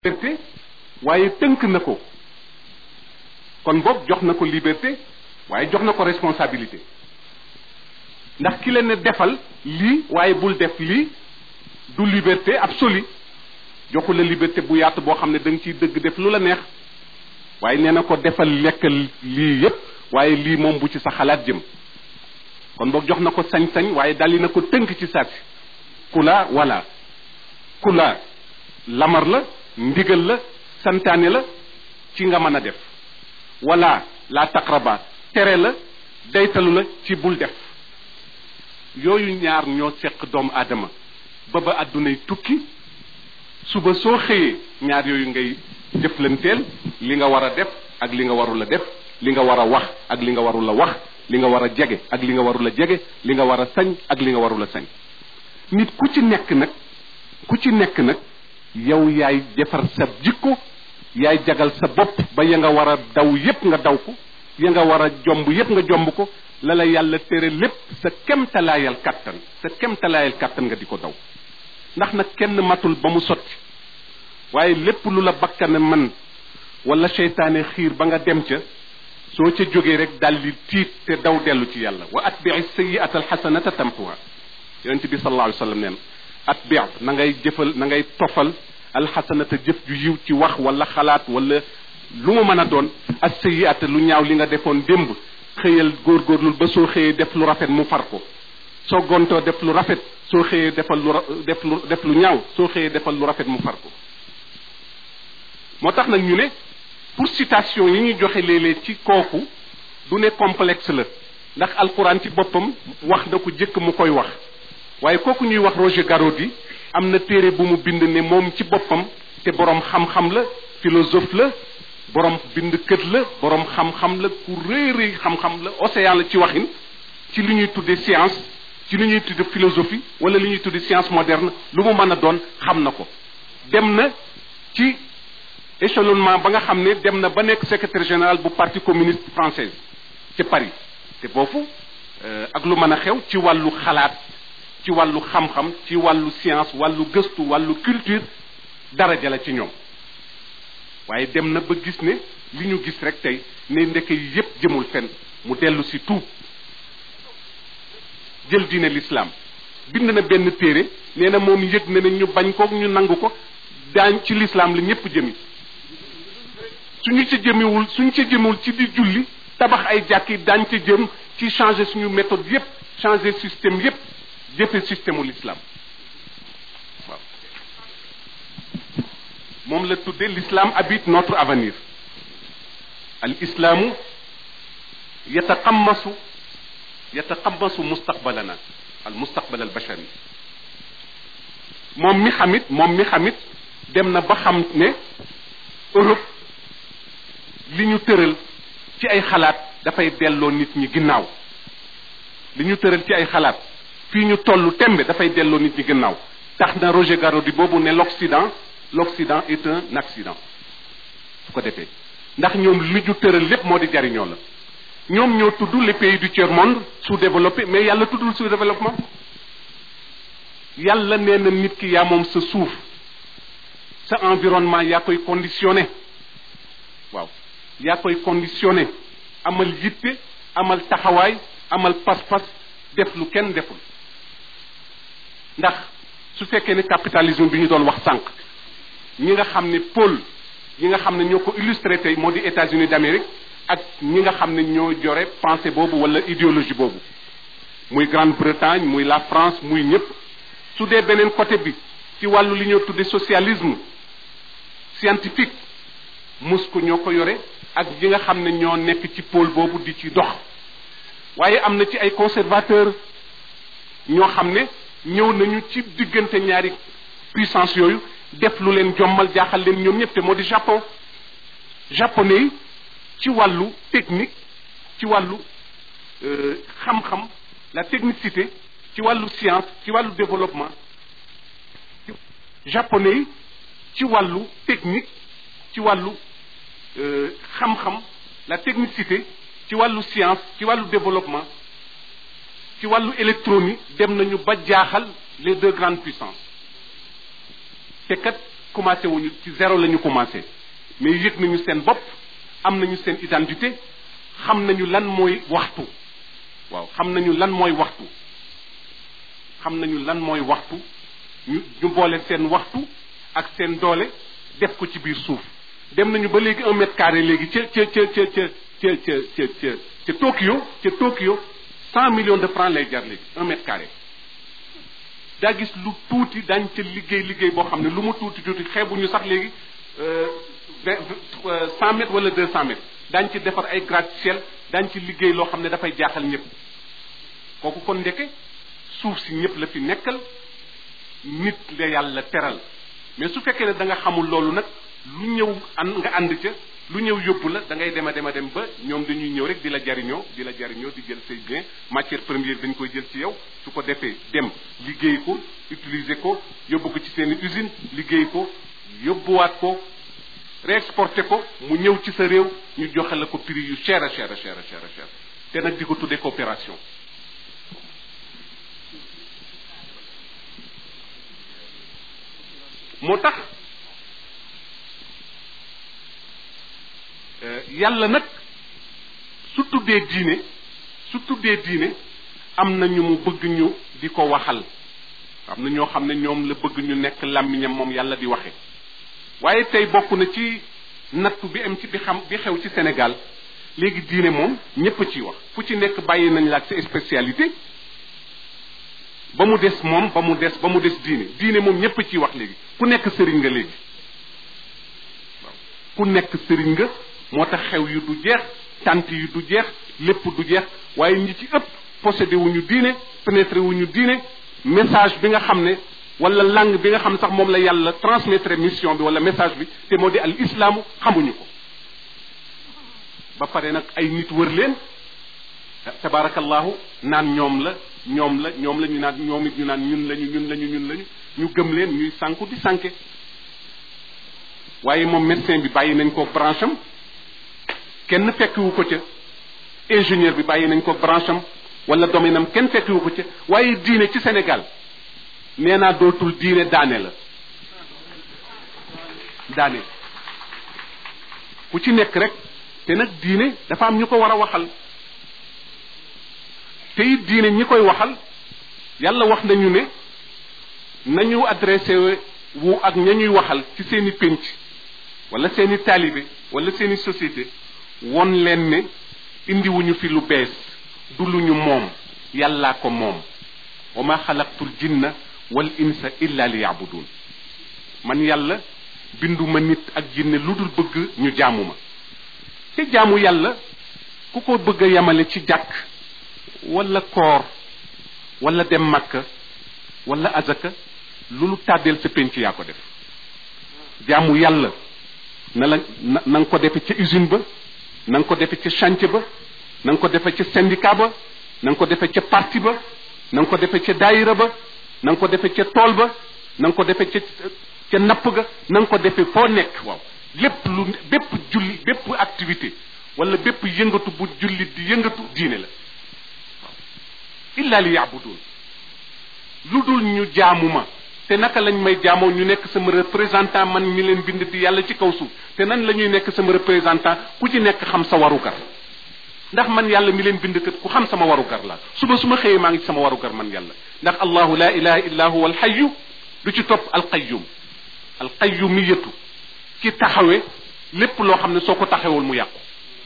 liberté waaye tënk na ko kon boog jox na ko liberté waaye jox na ko responsabilité ndax ki la ne defal lii waaye bul def lii du liberté absolue joxu la liberté bu yaatu boo xam ne da nga ciy dëgg def lu la neex waaye nee na ko defal lekkal lii yépp waaye lii moom bu ci sa xalaat jëm kon boog jox na ko sañ-sañ waaye dali na ko tënk ci saasi kula wala kula lamar la ndigal la santaane la ci nga mën a def wala la taqraba tere la daytalu la ci bul def yooyu ñaar ñoo seq doomu aadama ba ba àddunay tukki suba soo xëyee ñaar yooyu ngay jëflanteel li nga war a def ak li nga warul a def li nga war a wax ak li nga warul a wax li nga war a jege ak li nga warul a jege li nga war a sañ ak li nga warul a sañ nit ku ci nekk nag ku ci nekk nag yow yaay defar sa jikko yaay jagal sa bopp ba ya nga war a daw yépp nga daw ko ya nga war a jomb yépp nga jomb ko la la yàlla tere lépp sa kemtalaayal kàttan sa kemtalaayal kàttan nga di ko daw ndax nag kenn matul ba mu sotti waaye lépp lu la bakkane man wala seytaane xiir ba nga dem ca soo ca jógee rek daldi tiit te daw dellu ci yàlla wa atbii sayiata alxasanata tampuha yonent bi sallallahu alayhi wa sallam neen atbi na ngay jëfal na ngay tofal alxasanata jëf ju yiw ci wax wala xalaat wala lu mu mën a doon as sayiata lu ñaaw li nga defoon démb xëyal góorgóorlul ba soo xëyee def lu rafet mu far ko soo gontoo def lu rafet soo xëyee defal lu def lu def lu ñaaw soo xëyee defal lu rafet mu far ko moo tax nag ñu ne pour citation yi ñuy joxe léeg-léeg ci kooku du ne complexe la ndax alquran ci boppam wax na ko jëkk mu koy wax waaye kooku ñuy wax Roger Garaudy am na téere bu mu bind ne moom ci boppam te boroom xam-xam la philosophe la boroom bind kët la boroom xam-xam la ku rëy rëy xam-xam la océan la ci waxin ci li ñuy tudde science ci li ñuy tudde philosophie wala li ñuy tudde science moderne lu mu mën a doon xam na ko dem na ci échelonnement ba nga xam ne dem na ba nekk secrétaire général bu parti communiste français ci Paris te foofu ak lu mën a xew ci wàllu xalaat ci wàllu xam-xam ci wàllu science wàllu gëstu wàllu culture daraja la ci ñoom waaye dem na ba gis ne li ñu gis rek tey ne ndeke yi yépp jëmul fenn mu dellu si tuub jël diine l'islam bind na benn téere nee na moom yëg na ne ñu bañ ko ñu nangu ko daañ ci l'islam la ñépp jëmi suñu ci jëmiwul suñu ci jëmiwul ci di julli tabax ay jàkki daañ ca jëm ci changer suñu méthode yépp changer système yépp jëfe système u l'islam waaw moom la tudde l'islam habite notre avenir al islaamu yataqammasu yataqammasu mustaqbalana al mustaqbal al bashari moom mi xamit moom mi xamit dem na ba xam ne Europe li ñu tëral ci ay xalaat dafay delloo nit ñi ginnaaw li ñu tëral ci ay xalaat fii ñu tollu tembe dafay delloo nit ñi ginnaaw tax na Roger Garaudy boobu ne l'Occident l'Occident est un accident su ko defee ndax ñoom li ñu tëral lépp moo di jariñoo la ñoom ñoo tudd les pays du tiers monde sous-développé mais yàlla tuddul sous-développement yàlla nee na nit ki yaa moom sa suuf sa environnement yaa koy conditionné waaw yaa koy conditionné amal yitte amal taxawaay amal pas-pas def lu kenn deful ndax su fekkee ne capitalisme bi ñu doon wax sànq ñi nga xam ne pôle ñi nga xam ne ñoo ko illustré tey moo di États-Unis d'Amérique ak ñi nga xam ne ñoo jore pensée boobu wala idéologie boobu muy Grande-Bretagne muy la France muy ñëpp su dee beneen côté bi ci wàllu li ñoo tudde socialisme scientifique Moscou ñoo ko yore ak ñi nga xam ne ñoo nekk ci pôle boobu di ci dox waaye am na ci ay conservateurs ñoo xam ne ñëw nañu ci diggante ñaari puissance yooyu def lu leen jommal jaaxal leen ñoom ñëpp te moo di Japon japonais yi ci wàllu technique ci wàllu xam-xam la technicité ci wàllu science ci wàllu développement japonais yi ci wàllu technique ci wàllu xam-xam la technicité ci wàllu science ci wàllu développement ci wàllu électronique dem nañu ba jaaxal les deux grandes puissances te kat commencé wuñu ci zéro la ñu commencé mais yëg nañu seen bopp am nañu seen identité xam nañu lan mooy waxtu waaw xam nañu lan mooy waxtu xam nañu lan mooy waxtu ñu ñu boole seen waxtu ak seen doole def ko ci biir suuf dem nañu ba léegi un mètre carré léegi ca ca ca ca ca ca ca ca ca ca Tokyo ca Tokyo cent millions de francs lay jar léegi un mètre carré daa gis lu tuuti dañ ca liggéey liggéey boo xam ne lu mu tuuti tuuti xeebuñu sax léegi vingt cent mètres wala deux cent mètres daañ ci defar ay gratte-ciel daañ ci liggéey loo xam ne dafay jaaxal ñëpp kooku kon ndeke suuf si ñëpp la fi nekkal nit la yàlla teral mais su fekkee ne da nga xamul loolu nag lu ñëw ànd nga ànd ca lu ñëw yóbbu la da ngay dem a dem a dem ba ñoom dañuy ñëw rek di la jariñoo di la jariñoo di jël say bien matière première dañ koy jël ci yow su ko defee dem liggéey ko utiliser ko yóbbu ko ci seen usine liggéey ko yóbbuwaat ko réexporté ko mu ñëw ci sa réew ñu joxe la ko prix yu cher a cher a cher a cher a cher te nag di ko tuddee coopération moo tax yàlla nag su tuddee diine su tuddee diine am na ñu mu bëgg ñu di ko waxal am na ñoo xam ne ñoom la bëgg ñu nekk làmmiñam moom yàlla di waxe waaye tey bokk na ci nattu bi am ci bi xam bi xew ci Sénégal léegi diine moom ñépp a ciy wax fu ci nekk bàyyi nañ la ak sa spécialité ba mu des moom ba mu des ba mu des diine diine moom ñépp a ciy wax léegi ku nekk sëriñ nga léegi waaw ku nekk sëriñ nga moo tax xew yu du jeex tant yu du jeex lépp du jeex waaye ñi ci ëpp possédé wuñu diine pénétré wuñu diine message bi nga xam ne wala langue bi nga xam sax moom la yàlla transmettre mission bi wala message bi te moo di al islaamu xamuñu ko ba pare nag ay nit wër leen tabarakallahu naan ñoom la ñoom la ñoom la ñu naan ñoom it ñu naan ñun lañu ñun lañu ñun lañu ñu gëm leen ñuy sànku di sànke waaye moom médecin bi bàyyi nañ ko branche am kenn fekkiwu ko ca ingénieur bi bàyyi nañ ko branche am wala domaine am kenn fekkiwu ko ca waaye diine ci Sénégal nee naa dootul diine daane la daane ku ci nekk rek te nag diine dafa am ñu ko war a waxal te it diine ñi koy waxal yàlla wax nañu ne nañu adressé wu ak ña ñuy waxal ci seeni pénc wala seeni taalibe wala seeni société won leen ne indiwuñu fi lu bees du lu ñu moom yàllaa ko moom wa ma xalaqtul jinna wal insa illa li yabudun man yàlla binduma nit ak jinne lu dul bëgg ñu jaamu ma te jaamu yàlla ku ko bëgg a yamale ci jàkk wala koor wala dem makka wala azaka lu lu tàddeel sa penc yaa ko def jaamu yàlla na la na na nga ko defe ca usine ba na nga ko defe ca chantier ba na nga ko defe ca syndicat ba na nga ko defe ca parti ba na nga ko defe ca daayira ba na nga ko defe ca tool ba na nga ko defe ca ca napp ga na nga ko defe foo nekk waaw lépp lu bépp julli bépp activité wala bépp yëngatu bu jullit di yëngatu diine la waaw illa li yaabudun lu dul ñu jaamu ma te naka lañ may jaamoo ñu nekk sama représentant man mi leen bind di yàlla ci kaw suuf te nan la ñuy nekk sama représentant ku ci nekk xam sa warugar ndax man yàlla mi leen bind kat ku xam sama warugar la suba su ma xëyee maa ngi ci sama warugar man yàlla ndax allahu la ilaha illa huwa alxayu du ci topp alqayyum alqayyumiyatu ki taxawe lépp loo xam ne soo ko taxawul mu yàqu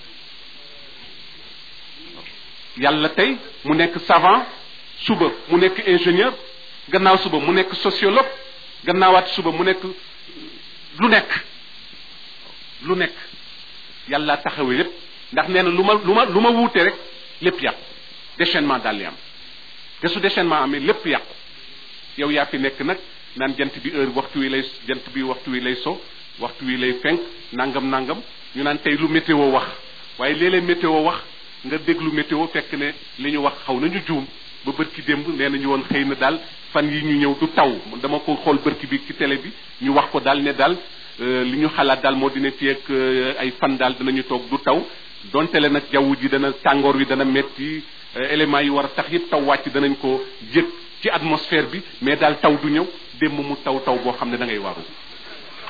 yàlla tey mu nekk savant suba mu nekk ingénieur gannaaw suba mu nekk sociologue gannaawaat suba mu nekk lu nekk lu nekk yàlla taxawee lépp ndax nee na lu ma lu ma lu ma wuute rek lépp yàqu déchaînement daal di am te su déchaînement amee lépp yàqu yow yaa fi nekk nag naan jant bi heure waxtu wi lay jant bi waxtu wi lay so waxtu wi lay fenk nangam nangam ñu naan tey lu météo wax waaye léeg-léeg météo wax nga déglu météo fekk ne li ñu wax xaw nañu juum ba bërki démb nee nañu woon xëy na daal fan yi ñu ñëw du taw dama ko xool bërki bi ci télé bi ñu wax ko daal ne daal li ñu xalaat daal moo dina fi ak ay fan daal dinañu toog du taw donte le nag jaww ji dana tàngoor wi dana metti éléments yi war a tax yëpp taw wàcc danañ ko yëg ci atmosphère bi mais daal taw du ñëw démb mu taw taw boo xam ne da ngay waru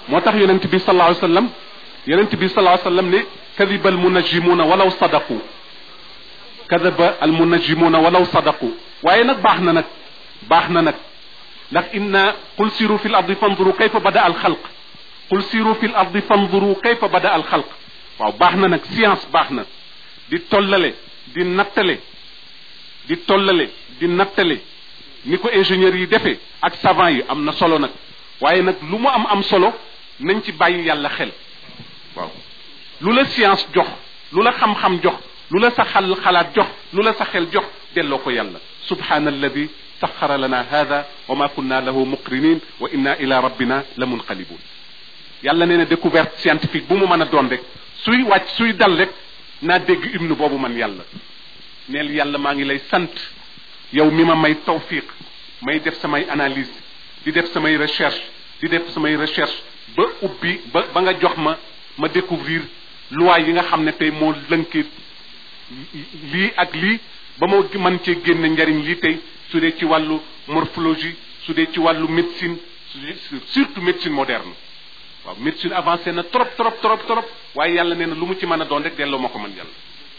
moo tax yonent bi sallallahu alayhi wasallam yonent bi sallallahu alayhi wasallam ne kadiba almunajimuna walaw sadaqu kadaba almunajimuna walaw sadaqu waaye nag baax na nag baax na nag ndax inna qul siru fi l ardi fanduru kayfa bada al xalq qul siru fi l ardi fanduru kayfa bada al xalq waaw baax na nag science baax na di tollale di nattale di tollale di nattale ni ko ingénieurs yi defee ak savant yi am na solo nag waaye nag lu mu am am solo nañ ci bàyyi yàlla xel waaw lu la science jox lu la xam-xam jox lu la sa xal xalaat jox lu la sa xel jox delloo ko yàlla subhana alladi saxara lana hada wa ma kunna lahu muqrinin wa inna ila rabbina la munqalibun yàlla nee na découverte scientifique bu mu mën a doon rek suy wàcc suy dal rek naa dégg hymne boobu man yàlla neel yàlla maa ngi lay sant yow mi ma may tawfiq may def samay analyse di def samay recherche di def samay recherche ba ubbi ba ba nga jox ma ma découvrir loi yi nga xam ne tey moo lënkee lii ak lii ba ma mën cee génne njariñ lii tey su dee ci wàllu morphologie su dee ci wàllu médecine surtout médecine moderne waaw médecine avancée na trop trop trop trop waaye yàlla nee na lu mu ci mën a doon rek delloo ma ko man yàlla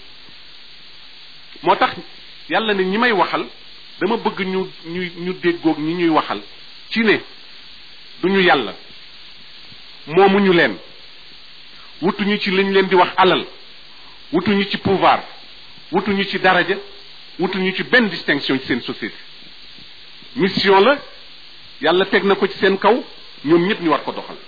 moo tax yàlla ne ñi may waxal dama bëgg ñu ñu ñu déggoog ñi ñuy waxal ci ne duñu yàlla moomuñu leen wutuñu ci liñ leen di wax alal wutuñu ci pouvoir wutuñu ci daraja wutuñu ci benn distinction ci seen société mission la yàlla teg na ko ci seen kaw ñoom ñëpp ñu war ko doxal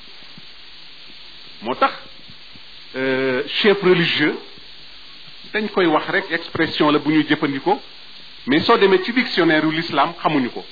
moo tax chef religieux dañ koy wax rek expression la bu ñuy jëfandikoo mais soo demee ci dictionnaire yu l'islam xamuñu ko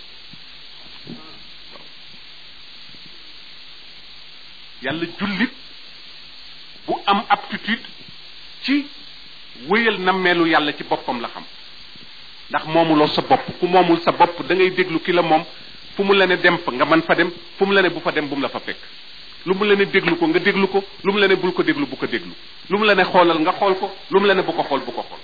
yàlla jullit bu am aptitude ci wéyal nammeelu yàlla ci boppam la xam ndax moomuloo sa bopp ku moomul sa bopp da ngay déglu ki la moom fu mu la ne dem fa nga mën fa dem fu mu la ne bu fa dem bu mu la fa fekk lu mu la ne déglu ko nga déglu ko lu mu la ne bul ko déglu bu ko déglu lu mu la ne xoolal nga xool ko lu mu la ne bu ko xool bu ko xool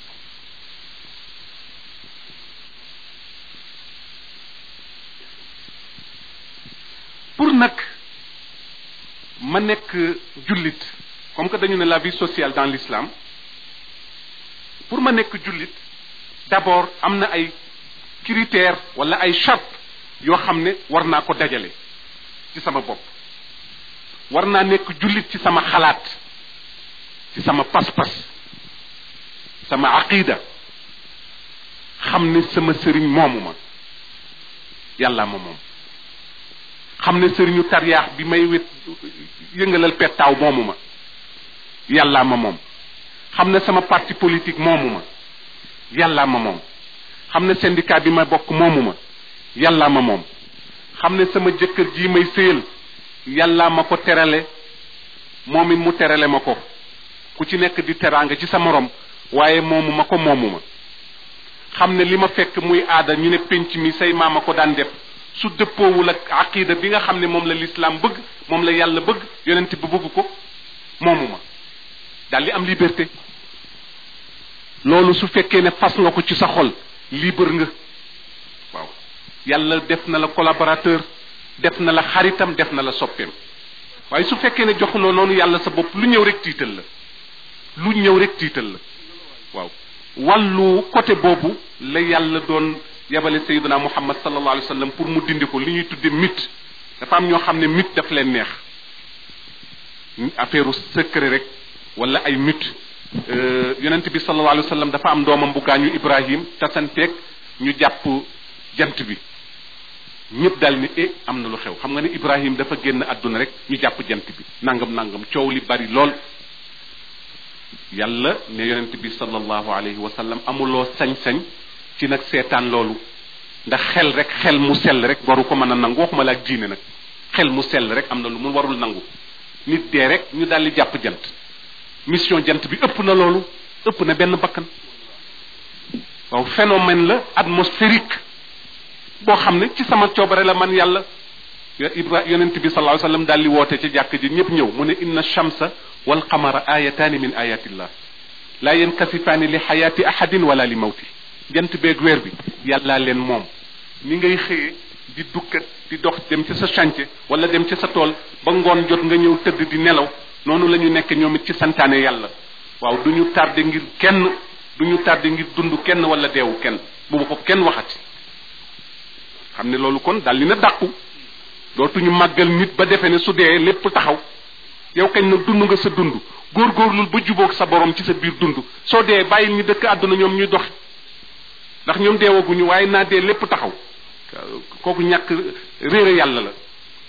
pour nag ma nekk jullit comme que dañu ne la vie sociale dans l'islam pour ma nekk jullit d'abord am na ay critères wala ay charte yoo xam ne war naa ko dajale ci sama bopp war naa nekk jullit ci sama xalaat ci sama pas-pas sama aqida xam ne sama sëriñ moomu ma yàlla ma moom xam ne sëriñu tariyaax bi may wét yëngalal pettaaw moomu ma yàllaa ma moom xam ne sama parti politique moomu ma yàllaa ma moom xam ne syndicat bi ma bokk moomu ma yàllaa ma moom xam ne sama jëkkër ji may sëyal yàllaa ma ko terale moom it mu terale ma ko ku ci nekk di teraanga ci sa morom waaye moomu ma ko moomu ma xam ne li ma fekk muy aada ñu ne penc mi say maama ko daan def su dëppoowul ak aqida bi nga xam ne moom la lislaam bëgg moom la yàlla bëgg yonent bi bëgg ko moomu ma daal di am liberté loolu su fekkee ne fas nga ko ci sa xol libre nga waaw yàlla def na la collaborateur def na la xaritam def na la soppeem waaye su fekkee ne joxuloo noonu yàlla sa bopp lu ñëw rek tiital la lu ñëw rek tiital la waaw wàllu côté boobu la yàlla doon yabale sayyidina muhammad sallallahu alayhi wa sallam pour mu dindi ko li ñuy tudde mythe dafa am ñoo xam ne mythe daf leen neex affaire secret rek wala ay mythe yonent bi sallallahu alayhi wa sallam dafa am doomam bu gaañu ibrahim tasanteeg ñu jàpp jant bi ñëpp daal ni e am na lu xew xam nga ne ibrahim dafa génn àdduna rek ñu jàpp jant bi nangam nangam coow li bari lool yàlla ne yonent bi sallallahu alayhi wa sallam amuloo sañ-sañ ci nag seetaan loolu ndax xel rek xel mu sell rek waru ko mën a nangu waxuma la ak diine nag xel mu sell rek am na lu mu warul nangu nit dee rek ñu daal di jàpp jant mission jant bi ëpp na loolu ëpp na benn bakkan waaw phénomène la atmosphérique boo xam ne ci sama coobare la man yàlla ibra yonent bi sallallahu alayhi wasallam daal di woote ci jàkk ji ñëpp ñëw mu ne inna shamsa wal qamara ayataani min ayatillah laa yankasifaani li xayaati ahadin wala li mawti jant beeg weer bi yàllaa leen moom ni ngay xëyee di dukkat di dox dem ci sa chantier wala dem ci sa tool ba ngoon jot nga ñëw tëdd di nelaw noonu la ñu nekk ñoom it ci santaane yàlla waaw du ñu tardé ngir kenn du ñu tardé ngir dund kenn wala deewu kenn bu ma ko kenn waxati xam ne loolu kon dal li na dàqu dootuñu màggal nit ba defe ne su dee lépp taxaw yow kañ nag dund nga sa dund góorgóorlul ba jubóog sa borom ci sa biir dund soo dee bàyyil ñu dëkk àdduna ñoom ñuy dox ndax ñoom deewaguñu waaye naa dee lépp taxaw kooku ñàkk réere yàlla la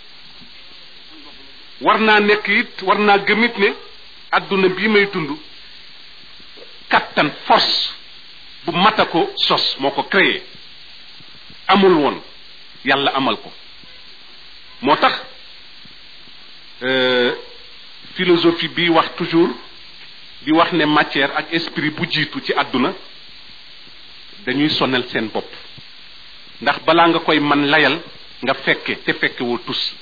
war naa nekk it war naa gëmit ne àdduna bii may dund kattan force bu mata ko sos moo ko créé amul woon yàlla amal ko moo tax philosophie bi wax toujours di wax ne matière ak esprit bu jiitu ci àdduna dañuy sonal seen bopp ndax balaa nga koy man layal nga fekke te fekkewoo tus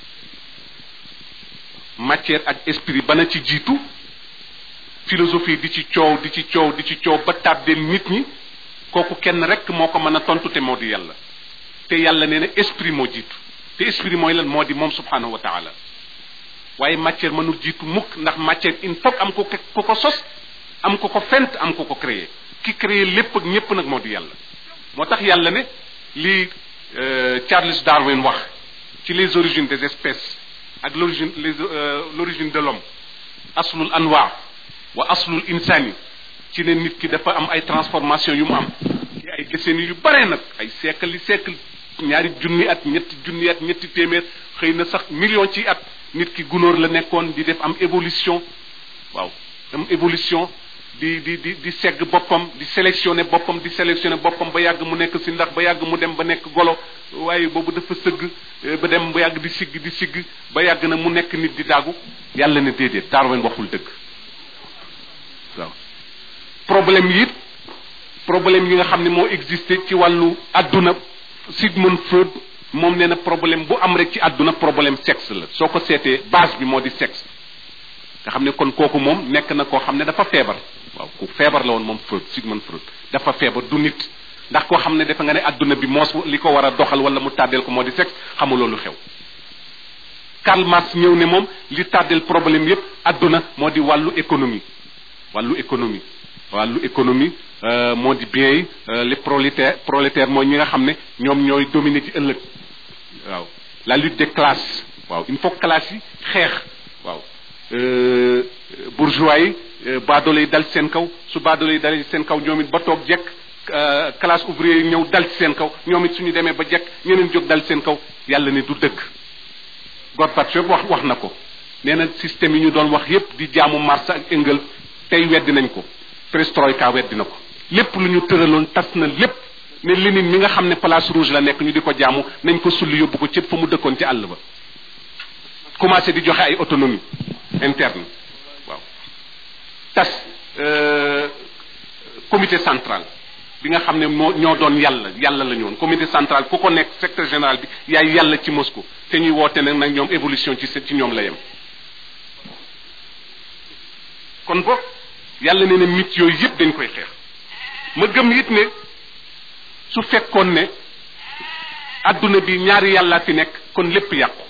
matière ak esprit bana ci jiitu philosophie di ci coow di ci coow di ci coow ba tàbbeel nit ñi kooku kenn rek moo ko mën a tontu te moo di yàlla te yàlla nee na esprit moo jiitu te esprit mooy lan moo di moom subhanahu wa taala waaye matière mënul jiitu mukk ndax matière il faut am ko ko ko sos am ko ko fent am ko ko créé ki créé lépp ak ñépp nag moo di yàlla moo tax yàlla ne li Charles Darwin wax ci les origines des espèces ak l'origine les l'origine de l'homme aslul anwa wa aslul insani ci ne nit ki dafa am ay transformation yu mu am ci ay décennies yu bare nag ay siècle yi siècle ñaari junni at ñetti junni at ñetti téeméer xëy na sax million ci at nit ki gunóor la nekkoon di def am évolution waaw am évolution di di di di segg boppam di sélectionner boppam di sélectionner boppam ba yàgg mu nekk si ndax ba yàgg mu dem ba nekk golo waaye boobu dafa sëgg ba dem ba yàgg di sigg di sigg ba yàgg na mu nekk nit di daagu yàlla ne déedéet Darwin waxul dëgg waaw problème yi it problème yi nga xam ne moo existé ci wàllu adduna Sigmund Freud moom nee na problème bu am rek ci àdduna problème sexe la soo ko seetee base bi moo di sexe nga xam ne kon kooku moom nekk na koo xam ne dafa feebar waaw ku feebar la woon moom Freud Sigmund Freud dafa feebar du nit ndax koo xam ne dafa nga ne àdduna bi moos li ko war a doxal wala mu tàddeel ko moo di sexe xamuloo lu xew Karl Marx ñëw ne moom li tàddeel problème yépp àdduna moo di wàllu économie wàllu économie wàllu économie moo di bien yi les prolétaires prolétaires mooy ñi nga xam ne ñoom ñooy dominer ci ëllëg waaw la lutte des classes waaw il faut classes yi xeex waaw bourgeois yi baadoole yi dal ci seen kaw su baadoole yi dalee ci seen kaw ñoom it ba toog jekk classe ouvrier yi ñëw dal ci seen kaw ñoom it suñu demee ba jekk ñeneen jóg dal ci seen kaw yàlla ne du dëgg Gorbatchev wax wax na ko nee na système yi ñu doon wax yépp di jaamu Marx ak Engels tey weddi nañ ko perestroïka weddi na ko lépp lu ñu tëraloon tas na lépp ne Lénine mi nga xam ne place rouge la nekk ñu di ko jaamu nañ ko sulli yóbbu ko ci fa mu dëkkoon ci àll ba commencé di joxe ay autonomie interne waaw tas comité central bi nga xam ne moo ñoo doon yàlla yàlla la ñu woon comité central ku ko nekk secrétaire général bi yaay yàlla ci Moscou te ñuy woote nag nag ñoom évolution ci ci ñoom la yem kon boog yàlla ne ne mit yooyu yëpp dañ koy xeex ma gëm it ne su fekkoon ne adduna bi ñaari yàlla fi nekk kon lépp yàqu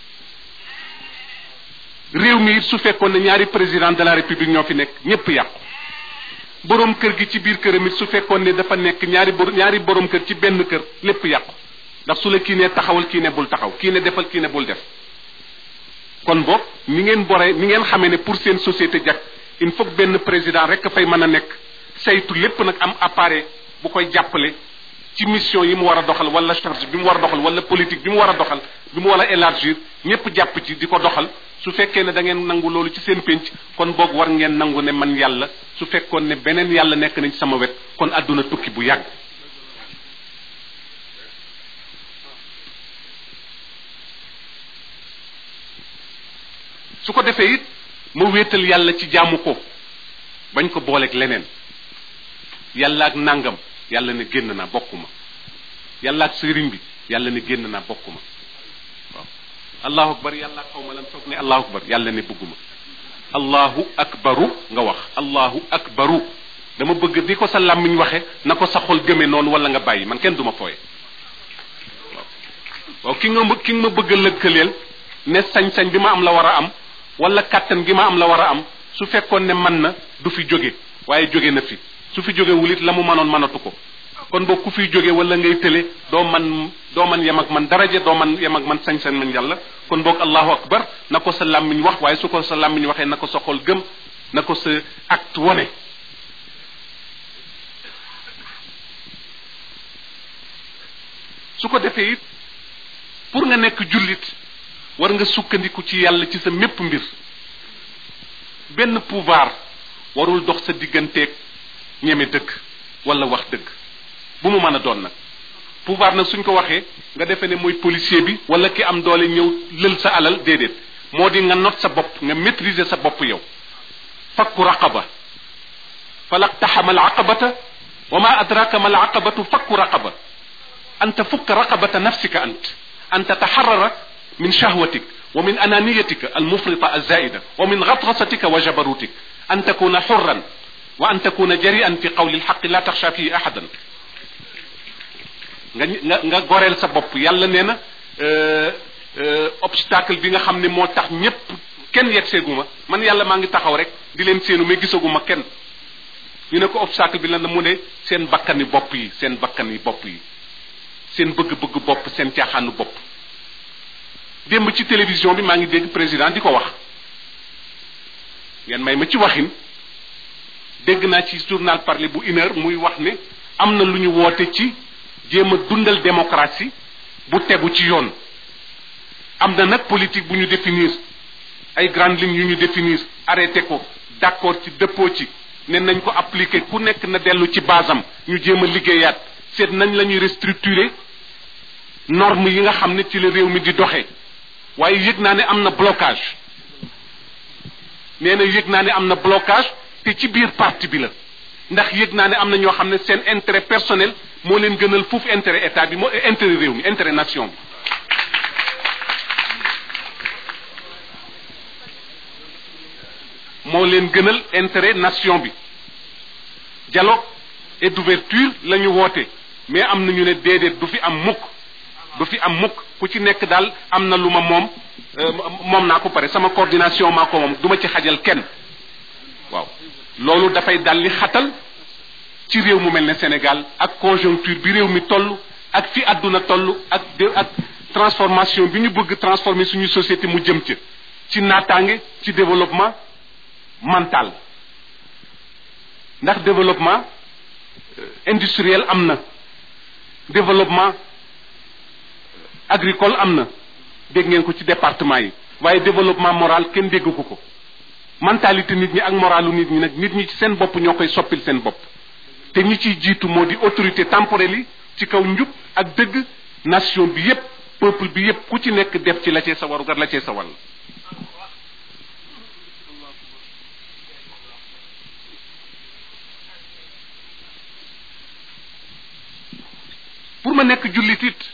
réew mi it su fekkoon ne ñaari président de la république ñoo fi nekk ñépp yàqu borom kër gi ci biir këram it su fekkoon ne dafa nekk ñaari bor ñaari borom kër ci benn kër lépp yàqu ndax su la kii ne taxawal kii ne bul taxaw kii ne defal kii ne bul def kon boog ni ngeen bore ni ngeen xamee ne pour seen société jag il faut benn président rek fay mën a nekk saytu lépp nag am appareil bu koy jàppale ci mission yi mu war a doxal wala charge bi mu war a doxal wala politique bi mu war a doxal bi mu war a élargir ñépp jàpp ci di ko doxal su fekkee ne da ngeen nangu loolu ci seen pénc kon boog war ngeen nangu ne man yàlla su fekkoon ne beneen yàlla nekk nañ ci sama wet kon àdduna tukki bu yàgg su ko defee it ma wéetal yàlla ci jaamu ko bañ ko booleeg leneen yàlla ak nangam yàlla ne génn naa bokkuma yàlla ak sëriñ bi yàlla ne génn naa bokkuma waaw allahu akbar yàlla ak xaw ma lan foog ne allahu akbar yàlla ne bëgguma allahu akbaru nga wax allahu akbaru dama bëgg di ko sa làmmiñ waxe na ko sa xol gëme noonu wala nga bàyyi man kenn duma fooye waaw waaw ki nga ki nga ma bëgg a lëkkaleel ne sañ-sañ bi ma am la war a am wala kàttan gi ma am la war a am su fekkoon ne man na du fi jóge waaye jóge na fi su fi jóge wulit la mu mënoon mënatu ko kon boo ku fiy jóge wala ngay tële doo man doo man yem ak man daraja doo man yem ak man sañ-sañ man yàlla kon boog allahu akbar na ko sa làmmiñ wax waaye su ko sa làmmiñ waxee na ko sa xol gëm na ko sa acte wone su ko defee it pour nga nekk jullit war nga sukkandiku ci yàlla ci sa mépp mbir benn pouvoir warul dox sa digganteeg ñeme dëgg wala wax dëgg bu mu mën a doon nag pouvoir nag suñ ko waxee nga defee ne mooy policier bi wala ki am doole ñëw lël sa alal déedéet moo di nga not sa bopp nga maîtriser sa bopp yow fakku raqaba falaqtaxama al aqabata wa ma adraka ma al aqabatu fakku raqaba an tafukka raqabata nafsika ant an tataxarara min shahwatik wa min ananiyatika almufrita alzaida wa min gatgasatika wa jabarutik an takuna xurran wa an takuna jarian fi qawli alxaqi la taxsha fihi ahadan nga nga nga goreel sa bopp yàlla nee na obstacle bi nga xam ne moo tax ñépp kenn yegg seeguma man yàlla maa ngi taxaw rek di leen séenu mais gisaguma kenn ñu ne ko obstacle bi lan la mu ne seen bakkani bopp yi seen bakkani bopp yi seen bëgg-bëgg bopp seen caaxaanu bopp démb ci télévision bi maa ngi dégg président di ko wax ngeen may ma ci waxin dégg naa ci journal parler bu une heure muy wax ne am na lu ñu woote ci jéem a dundal démocratie bu tegu ci yoon am na nag politique bu ñu définir ay grandes lignes yu ñu définir arrêté ko d'accord ci dëppoo ci ne nañ ko appliquer ku nekk na dellu ci basam ñu jéem a liggéeyaat seet nañ la ñuy restructurer norme yi nga xam ne ci la réew mi di doxee waaye yëg naa ne am na blocage nee na yëg naa ne am na blocage te ci biir parti bi la ndax yëg naa ne am na ñoo xam ne seen intérêt personnel moo leen gënal foofu intérêt état bi moo intérêt réew mi intérêt nation bi moo leen gënal intérêt nation bi dialogue et d'ouverture la ñu woote mais am na ñu ne déedéet du fi am mukk du fi am mukk ku ci nekk daal am na lu ma moom moom naa ko pare sama coordination maa ko moom du ma ci xajal kenn waaw loolu dafay dal li xatal ci réew mu mel ne Sénégal ak conjoncture bi réew mi toll ak fi àdduna toll ak ak transformation bi ñu bëgg transformer suñu société mu jëm ca ci naataange ci développement mental ndax développement industriel am na développement agricole am na dégg ngeen ko ci département yi waaye développement moral kenn dégg ko ko mentalité nit ñi ak moralu nit ñi nag nit ñi ci seen bopp ñoo koy soppil seen bopp te ñi ciy jiitu moo di autorité temporelle yi ci kaw njub ak dëgg nation bi yépp peuple bi yépp ku ci nekk def ci la cee sa warugar la cee sa wàll pour ma nekk jullit it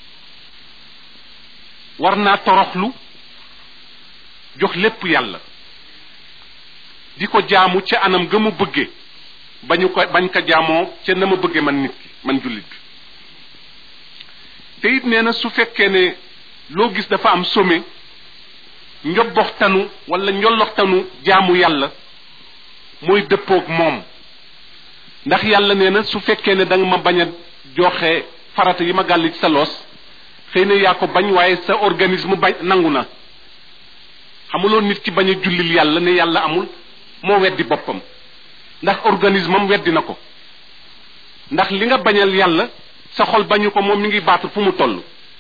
war naa toroxlu jox lépp yàlla di ko jaamu ca anam ga mu bëgge bañu ko bañ ko jaamoo ca na ma bëgge man nit ki man jullit bi te it nee na su fekkee ne loo gis dafa am sommet njobboxtanu wala njolloxtanu jaamu yàlla mooy dëppoog moom ndax yàlla nee na su fekkee ne da nga ma bañ a joxe farata yi ma gàll ci sa loos xëy na yaa ko bañ waaye sa organisme bañ nangu na xamuloo nit ki bañ a jullil yàlla ne yàlla amul moo weddi boppam ndax organisme am weddi na ko ndax li nga bañal yàlla sa xol bañu ko moom mi ngi baatu fu mu toll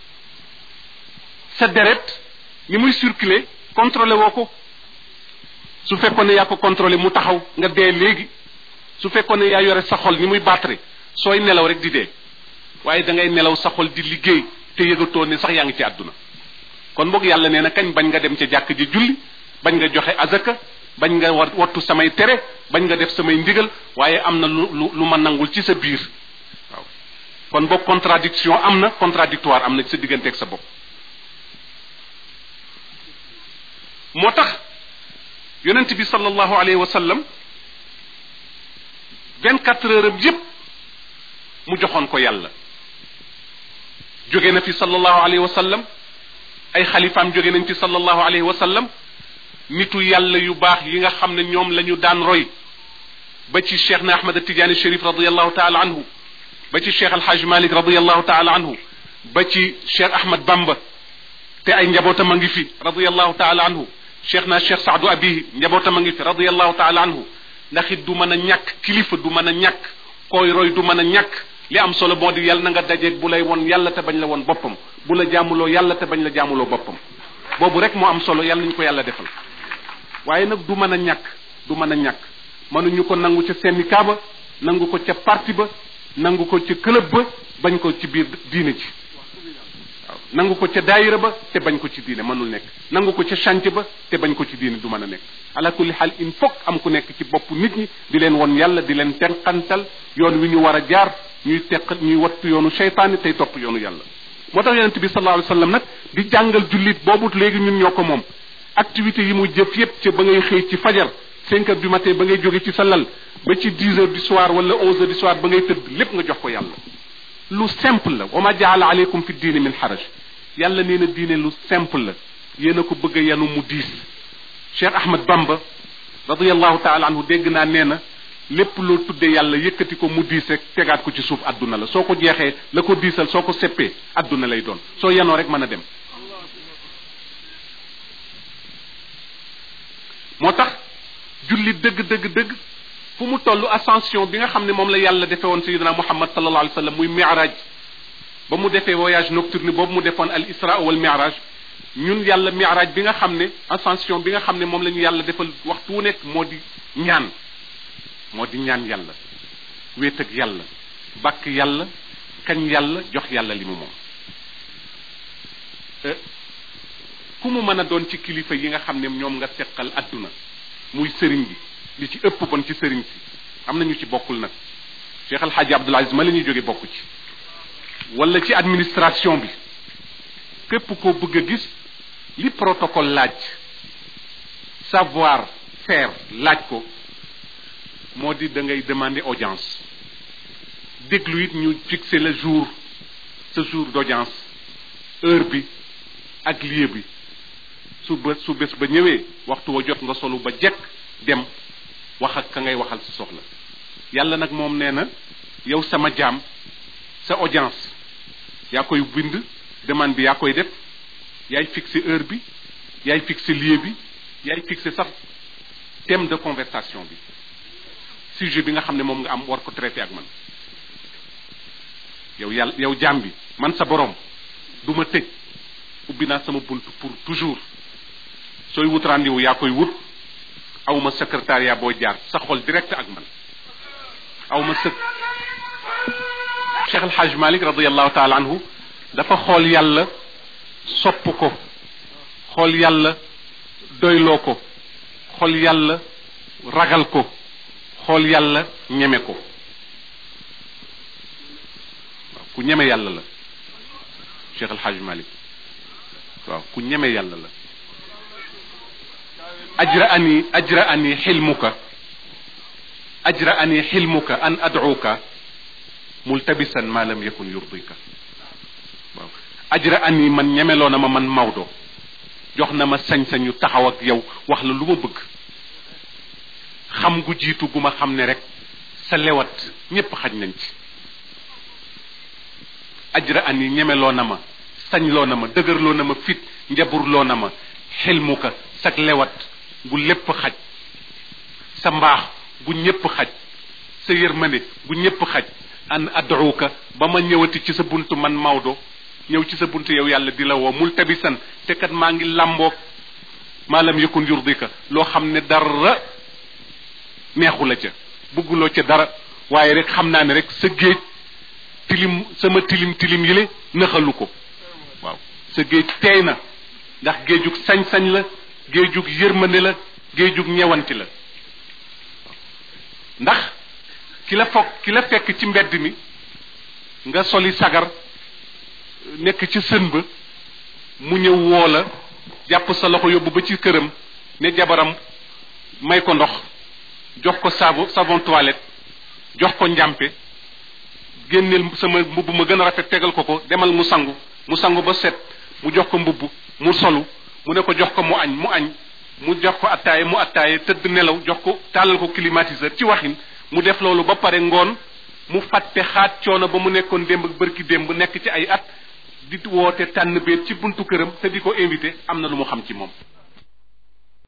sa deret ni muy circuler contrôlé woo ko su fekkoon ne yaa ko contrôlé mu taxaw nga dee léegi su fekkoon ne yaa yore sa xol ni muy battre sooy nelaw rek di dee waaye da ngay nelaw sa xol di liggéey te yëgatoo ne sax yaa ngi ci àdduna kon boog yàlla nee na kañ bañ nga dem ca jàkk ji julli bañ nga joxe azaka bañ nga war wattu samay tere bañ nga def samay ndigal waaye am na lu lu lu ma nangul ci sa biir waaw kon boog contradiction am na contradictoire am na ci sa digganteeg sa bopp moo tax yonent bi sallallahu alayhi wa sallam vingt quatre heures am yépp mu joxoon ko yàlla jóge na fi sallallahu alayhi wa sallam ay xalifaam jóge nañ fi sallallahu alayhi wa sallam nitu yàlla yu baax yi nga xam ne ñoom la ñu daan roy ba ci cheikh na ahmad tijaani sharif radiallahu taala anhu ba ci cheikh alhaj malik radiallahu taala anhu ba ci cheikh ahmad bamba te ay njabootam a ngi fi radiallahu taala anhu cheikh na cheikh saadu abihi njabootam a ngi fi radiallahu taala anhu ndax it du mën a ñàkk kilifa du mën a ñàkk koy roy du mën a ñàkk li am solo moo di yàlla na nga dajeeg bu lay won yàlla te bañ la won boppam bu la jaamuloo yàlla te bañ la jaamuloo boppam boobu rek moo am solo yàlla nañu ko yàlla defal waaye nag du mën a ñàkk du mën a ñàkk mënuñu ko nangu ca syndicat ba nangu ko ca parti ba nangu ko ca club ba bañ ko ci biir diine ji waaw nangu ko ca daayira ba te bañ ko ci diine mënul nekk nangu ko ca chantier ba te bañ ko ci diine du mën a nekk ala kulli xaal il faut am ku nekk ci bopp nit ñi di leen won yàlla di leen tenqantal yoon wi ñu war a jaar ñuy teq ñuy wattu yoonu seytaane tey topp yoonu yàlla moo tax yonente bi sallallahu alayhi wa sallam nag di jàngal jullit boobu léegi ñun ñoo ko moom activité yi mu jëf yépp ca ba ngay xëy ci fajar cinq heures du matin ba ngay jóge ci sa lal ba ci dix heures du soir wala onze heures du soir ba ngay tëdd lépp nga jox ko yàlla lu simple la wa ma jaala aleykum fi diine min xaraj yàlla nee na diine lu simple la yéen a ko bëgg a yanu mu diis cheikh ahmad bamba radiallahu taala anhu dégg naa nee na lépp loo tuddee yàlla yëkkati ko mu diis rek tegaat ko ci suuf adduna la soo ko jeexee la ko diisal soo ko seppee adduna lay doon soo yanoo rek mën a dem moo tax julli dëgg dëgg dëgg fu mu toll ascension bi nga xam ne moom la yàlla defee woon sayidina muhammad sallallahu alayhi wa sallam muy mi'raj ba mu defee voyage nocturne boobu mu defoon al isra wal mi'raj ñun yàlla mi'raj bi nga xam ne ascension bi nga xam ne moom la ñu yàlla defal waxtu wu nekk moo di ñaan moo di ñaan yàlla wéet ak yàlla bàkk yàlla kañ yàlla jox yàlla li mu moom ku mu mën a doon ci kilifa yi nga xam ne ñoom nga seqal adduna muy sëriñ bi li ci ëpp bon ci sëriñ si am na ñu ci bokkul nag Cheikh El Hadj Abdoul Aziz ma la ñuy jóge bokk ci wala ci administration bi képp koo bëgg a gis li protocole laaj savoir faire laaj ko moo di da ngay demander audience déglu it ñu fixer le jour ce jour d'audience heure bi ak lieu bi su bés su bés ba ñëwee waxtu wa jot nga solu ba jekk dem wax ak ka ngay waxal sa soxla yàlla nag moom nee na yow sama jaam sa audience yaa koy bind demande bi yaa koy def yaay fixer heure bi yaay fixer lieu bi yaay fixer sax thème de conversation bi sujet bi nga xam ne moom nga am war ko traité ak man yow yàlla yow jaam bi man sa borom du ma tëj ubbi naa sama bunt pour toujours sooy wut rendez-vous yaa koy wut awma secrétariat boo jaar sa xol direct ak man awma sëk Cheikh El Hadj Malick radiallahu taala anhu dafa xool yàlla sopp ko xool yàlla doyloo ko xool yàlla ragal ko xool yàlla ñeme ko waaw ku ñeme yàlla la Cheikh El Hadj Malick waaw ku ñeme yàlla la ajra ani ajra ani xilmuka ajra ani xilmuka an adcuuka multabisan ma lam yakun yurdika waaw ajra ani man ñemeloo na ma man Maodo jox na ma sañ-sañu taxaw ak yow wax la lu ma bëgg xam gu jiitu gu ma xam ne rek sa lewat ñépp xaj nañ ci ajra ani ñemeloo na ma sañloo na ma dëgërloo na ma fit njaburloo na ma xilmuka sag lewat gu lépp xaj sa mbaax gu ñépp xaj sa yërmande gu ñépp xaj an ad'uka ba ma ñëwati ci sa buntu man Maodo ñëw ci sa buntu yow yàlla di la woo multabisan te kat maa ngi làmboog maa lam yakun yurdika loo xam ne dara neexu la ca bugguloo ca dara waaye rek xam naa ne rek sa géej tilim sama tilim tilim yile nëxalu ko waaw sa géej teey na ndax géejug sañ-sañ la géejug yërmande la géejug ñewanti la ndax ki la foog ki la fekk ci mbedd mi nga soli sagar nekk ci sën ba mu ñëw woo la jàpp sa loxo yóbbu ba ci këram ne jabaram may ko ndox jox ko savon savon toilette jox ko njàmpe génneel sama mbubb ma gën a rafet tegal ko ko demal mu sangu mu sangu ba set mu jox ko mbubb mu solu mu ne ko jox ko mu añ mu añ mu jox ko attaaye mu attaaye tëdd nelaw jox ko tàllal ko climatiseur ci waxin mu def loolu ba pare ngoon mu fàtte xaat coono ba mu nekkoon démb ak bërki démb nekk ci ay at di woote tànn beet ci buntu këram te di ko invité am na lu mu xam ci moom